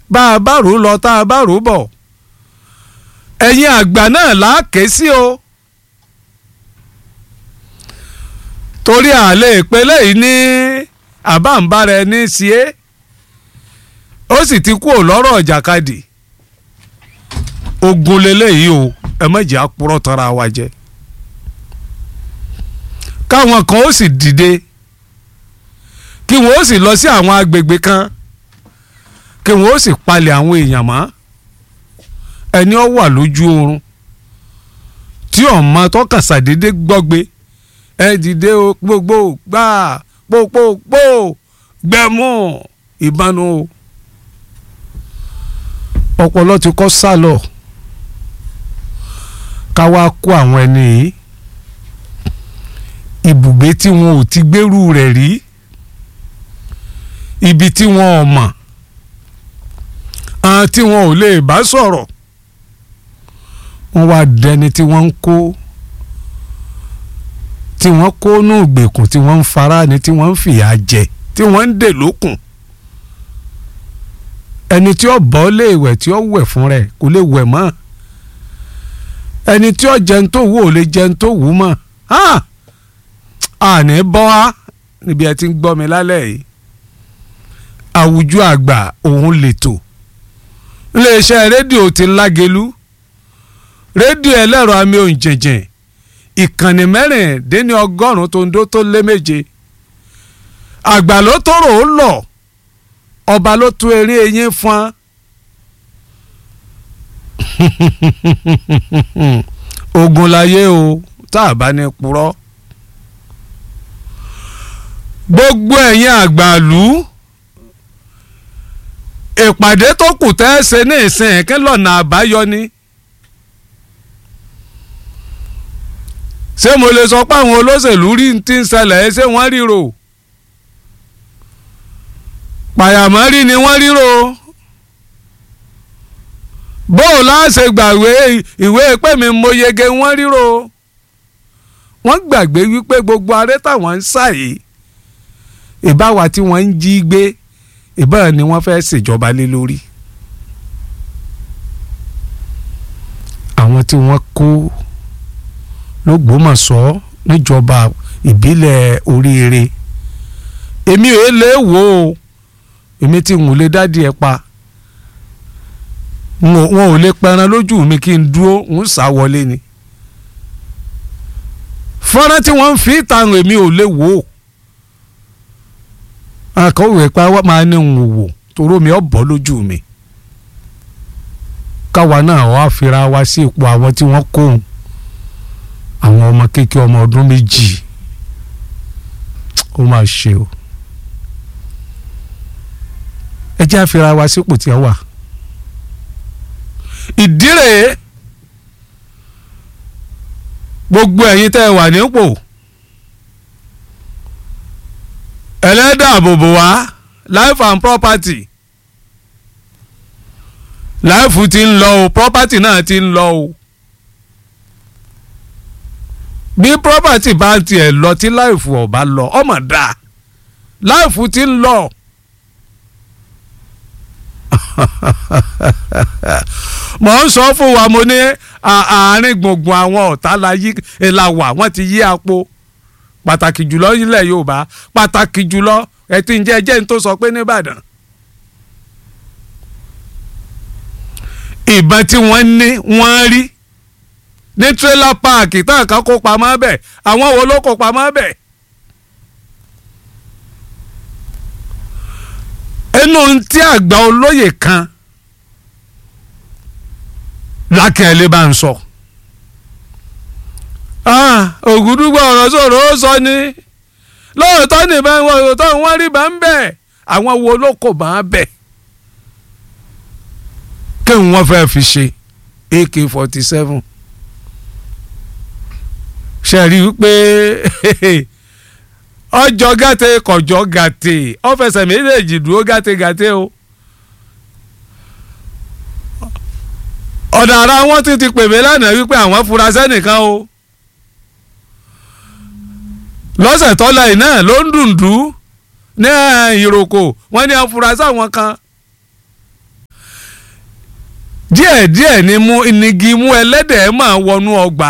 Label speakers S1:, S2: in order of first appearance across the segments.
S1: bá a bá rò ó lọ tá a bá rò ó bọ̀ ẹ̀yin àgbà náà láàké sí o torí àlè ìpele yìí ní àbáǹbára ẹni sí é ó sì ti kú lọ́rọ̀ ìjàkadì ogun leléyìí o ẹ má jẹ́ àpúrọ̀ tara wa jẹ káwọn kan ó sì dìde kí wọn ó sì lọ sí àwọn agbègbè kan kí wọn ó sì palẹ̀ àwọn èèyàn mọ́ ẹni ó wà lójú oorun tí ọmọ tọkàn ṣàdédé gbọ́gbe ẹ dìde o gbogbo gbà pópópó gbẹmú ìbánu o ọpọlọ ti kọ́ sálọ ká wá kó àwọn ẹni yìí ibùgbé tí wọn ò ti gbèrú rẹ̀ rí ibi tí wọn ò mọ̀ àwọn tí wọn ò lè bá sọ̀rọ̀ wọ́n wá dẹni tí wọ́n ń kó tí wọ́n kó nù ìgbèkùn tí wọ́n ń fara ni tí wọ́n ń fìyà jẹ tí wọ́n ń dè lókùn ẹni tí ó bọ́ lé ìwẹ̀ tí ó wẹ̀ fún rẹ̀ kò lè wẹ̀ mọ́ ẹni tí ó jẹun tó wù ò lè jẹun tó wù mọ́ àní bọ́ á níbi ẹ ti ń gbọ́ mi lálẹ́ yìí àwùjọ àgbà òun lètò iléeṣẹ́ rédíò ti lágelú rédíò ẹlẹ́rọ àmì òǹjẹ̀jẹ̀ ìkànnì mẹ́rìndínní ọgọ́rùn-ún tó ń dó tó lé méje àgbà ló tóró ó lọ ọba ló tú eré eyín fún ogun láyé o tá a bá ní purọ́ gbogbo ẹ̀yin àgbàlú ìpàdé tó kù tẹ́ ẹ ṣe ní ìsìn kí lọ́nà àbáyọ ni. ṣé mo lè sọ pé àwọn olóṣèlú rí ti ń ṣẹlẹ̀ ṣé wọ́n ríro pàyàmọ́rí ni wọ́n ríro bóò láṣẹ gbàgbé ìwé pé mi mo yege wọ́n ríro wọ́n gbàgbé wípé gbogbo aré táwọn ń sà yìí ìbáwa tí wọ́n ń jí gbé ìbára ni wọ́n fẹ́ ṣèjọba lé lórí àwọn tí wọ́n kó lọ́gbọ́mọ̀ṣọ́ níjọba ìbílẹ̀ oríire èmi ò lè wò ó èmi tí n ò lè dádì ẹ pa wọn ò lè pẹran lójú mi kí n dúró ń sá wọlé ni fọ́nrán tí wọ́n ń fi ìtàn èmi ò lè wò ó akọ̀wé pa wá máa ní ń wò toró mi ọ̀ bọ́ lójú mi káwa náà wá fira wa sí ipò àwọn tí wọ́n kó òun àwọn ọmọ kékeré ọmọ ọdún méjì ó máa ṣe o ẹ jẹ́ àfira wa sípò tí ẹ wà ìdí rèé gbogbo ẹ̀yin tẹ́ ẹ wà nípò ẹlẹ́dàbòbò wá life and property life ti ń lọ o property náà ti ń lọ o bí property bá tiẹ̀ lọ tí life ọ̀ bá lọ ọmọ dáa life ti ń lọ. mo ń sọ fún wa mo ní àárín gbùngbùn àwọn ọ̀tá la wà wọ́n ti yí apò pàtàkì jùlọ nílẹ̀ Yorùbá pàtàkì jùlọ ẹtí ń jẹ́ jẹ́ ń tó sọ pé nìbàdàn. ìbọn tí wọ́n ní wọ́n rí ní tírélà páàkì tá a kan kó pamọ́ bẹ̀ àwọn wo ló kó pamọ́ bẹ̀. inú tí àgbà olóyè kan lákẹ́lẹ́ bá ń sọ. ògùdúgbò ọ̀rọ̀ sọ̀rọ̀ ó sọ ni lóòótọ́ nìbọn wọn òótọ́ wọn rí bá ń bẹ̀ àwọn wo ló kó bá ń bẹ̀ kí wọ́n fẹ́ fi ṣe ak forty seven ṣe rí i pé ọjọ́ gàtè kọjọ́ gàtè ọ̀fẹsẹ̀ méjèèjì dúró gàtè gàtè o ọ̀dà ara wọn ti ti pè mí lánàá wípé àwọn fura sẹ́nìkan o lọ́sẹ̀ tọ́lá yìí náà ló ń dùndú ní ìròkò wọ́n ní afurasí àwọn kan díẹ̀díẹ̀ ni mú inigi mú ẹlẹ́dẹ̀ máa wọnú ọgbà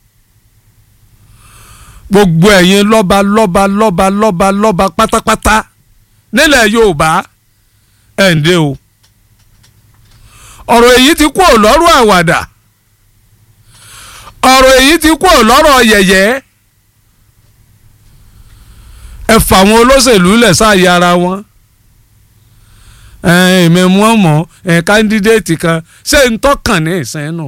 S1: gbogbo ẹ̀yin lọ́ba lọ́ba lọ́ba lọ́ba lọ́ba pátápátá nílẹ̀ Yorùbá ẹ̀ ń dé o ọ̀rọ̀ èyí ti kú ò lọ́rọ̀ àwàdà ọ̀rọ̀ èyí ti kú ò lọ́rọ̀ yẹ̀yẹ́ ẹ fà àwọn olóṣèlú lẹ̀ sáàyè ara wọn èmi mọ̀ mọ̀ ẹ̀ kándídéètì kan ṣé ń tọ́kàn ní ìsìn nù.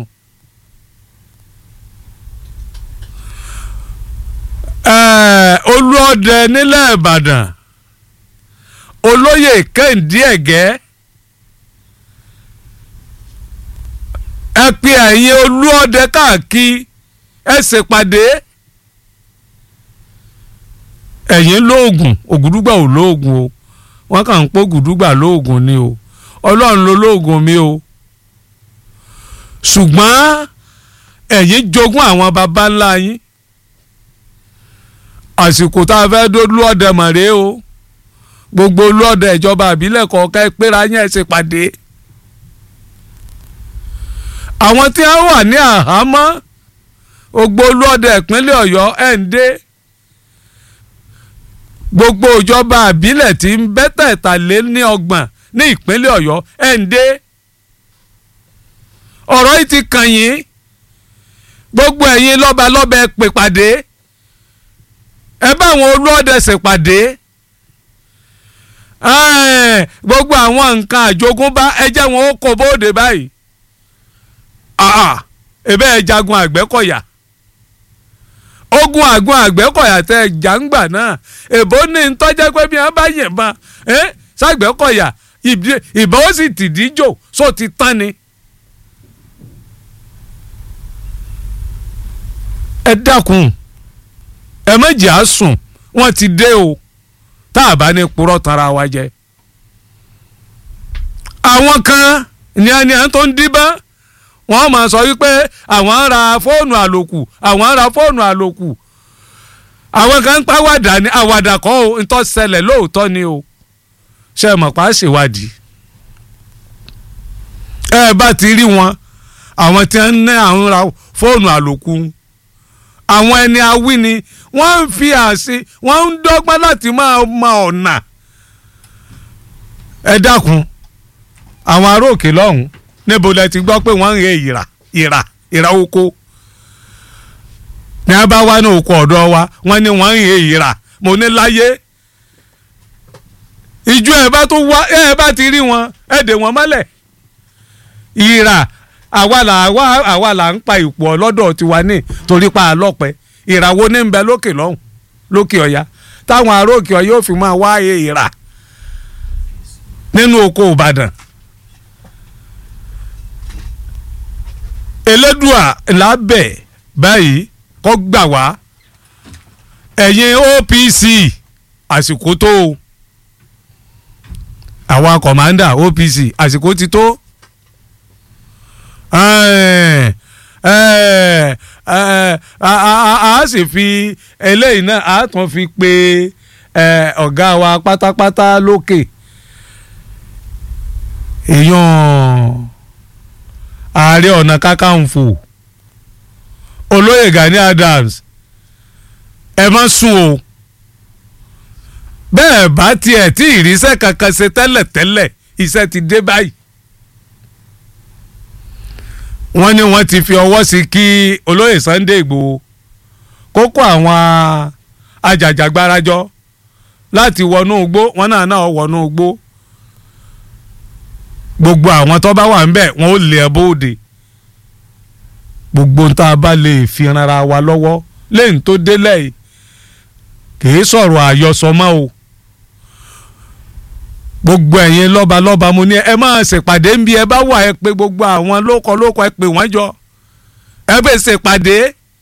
S1: olúọdẹ nílẹ̀ Ìbàdàn olóyè Kẹ́hìndé Ẹ̀gẹ́ ẹ pe ẹ̀yin olúọdẹ káàkiri ẹ ṣèpàdé ẹ̀yin lóògùn ògùdúgbà ò lóògùn o wọ́n kàn ń pọ́ ògùdúgbà lóògùn ni o ọlọ́run ló lóògùn mi o ṣùgbọ́n ẹ̀yin jogún àwọn baba ńlá yín àsìkò tá a fẹ́ dó lúọ̀dẹ mọ̀rẹ́ o gbogbo lúọ̀dẹ ìjọba àbílẹ̀ kọ̀ọ̀kan ẹ péra yín ẹ ṣèpàdé àwọn tí wọ́n wà ní àhámọ́ gbogbo olóòdẹ ìpínlẹ̀ ọ̀yọ́ ẹ̀ ń dé gbogbo ìjọba àbílẹ̀ tí ń bẹ́tẹ̀ẹ̀ta lé ní ọgbọ̀n ní ìpínlẹ̀ ọ̀yọ́ ẹ̀ ń dé ọ̀rọ̀ yìí ti kàn yín gbogbo ẹ̀yin lọ́balọ́ba ẹ pè pàdé ẹ bá àwọn olóòdẹ ṣèpàdé gbogbo àwọn nǹkan àjogúnbá ẹ jẹ́ wọn ó kó bóde báyìí àà ebe ẹ jagun àgbẹ̀kọ̀yà ogun àgun àgbẹ̀kọ̀yà tẹ jàǹgbà náà èbó ní ntọ́jẹ́ pé bí wọ́n bá yìnbọn sàgbẹ̀kọ̀yà ìbọn ó sì tìdíjò só ti tán ni. ẹ dákun ẹ méjì á sùn wọ́n ti dé o tá a bá ní purọ́ tanra wa jẹ. àwọn kan ní ẹni à ń tó ń díbọ́n wọ́n máa sọ wípé àwọn ń ra fóònù àlòkù àwọn ń ra fóònù àlòkù àwọn kan ń pa àwàdà ní àwàdà kọ́ ò ń tọ́ ṣẹlẹ̀ lóòótọ́ ni o ṣe mọ̀ pa á ṣèwádìí ẹ bá ti rí wọn àwọn tí wọ́n ń ná àwọn ra fóònù àlòkù àwọn ẹni awí ni wọ́n ń fi àṣì wọ́n ń dọ́gbọ́n láti máa ma ọ̀nà ẹ dákun àwọn ará òkè lọ́hùn-ún níbo lẹ ti gbọ́ pé wọ́n ń re ìrà ìrà ìrà oko ní a bá wá ní oko ọ̀dọ́ wa wọ́n ní wọ́n ń re ìrà mo ní láyé ìjọ ẹ̀ bá tó wá ẹ̀ bá ti rí wọn ẹ̀ dè wọ́n mọ́lẹ̀ ìrà àwa là àwa là ń pa ìpò ọlọ́dọ̀ tiwa ní torí pa àlọ́pẹ́ ìràwọ̀ ní ń bẹ lókè lọ́hùn lókè ọ̀yà táwọn ará òkè ọ̀yà yóò fi máa wá ìrà nínú oko Ìbàdàn. elédùà lábẹ́ báyìí kọ́ gbà wá ẹ̀yin OPC àsìkò tó o àwa kọ̀mándà OPC àsìkò ti tó a sì fi eléyìí náà a tún fi pe ọ̀gá wa pátápátá lókè èèyàn ààrẹ ọ̀nà kákàǹfò olóyè Gani Adams ẹ má sùn o bẹ́ẹ̀ bá tiẹ̀ tí ìrísẹ́ kankan ṣe tẹ́lẹ̀tẹ́lẹ̀ iṣẹ́ ti dé báyìí wọ́n ní wọ́n ti fi ọwọ́ sí kí olóyè Sunday Igboho kókó àwọn ajàjàgbárajọ láti wọnú igbó wọn náà náà wọnú igbó gbogbo àwọn tó bá wà ń bẹ̀ wọ́n ó lé ẹ bóde gbogbo ń tá a bá lè fi ranra wa lọ́wọ́ lẹ́yìn tó délẹ̀ yìí kìí sọ̀rọ̀ àyọsọ mọ́ o gbogbo ẹ̀yin lọ́balọ́ba mo ní ẹ máa ṣèpàdé ń bí ẹ bá wà ẹ pé gbogbo àwọn lóko lóko ẹ pè wọ́n jọ ẹ bẹ̀ ṣèpàdé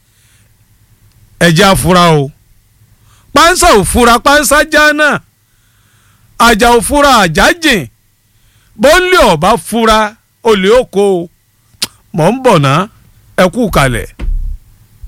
S1: ẹ jẹ́ àfúrá o pánsá ò fura pánsá já náà àjà ò fura àjà jìn bó ń lé ọba fura olè oko mọ̀ ń bọ̀ ná ẹ kú kalẹ̀.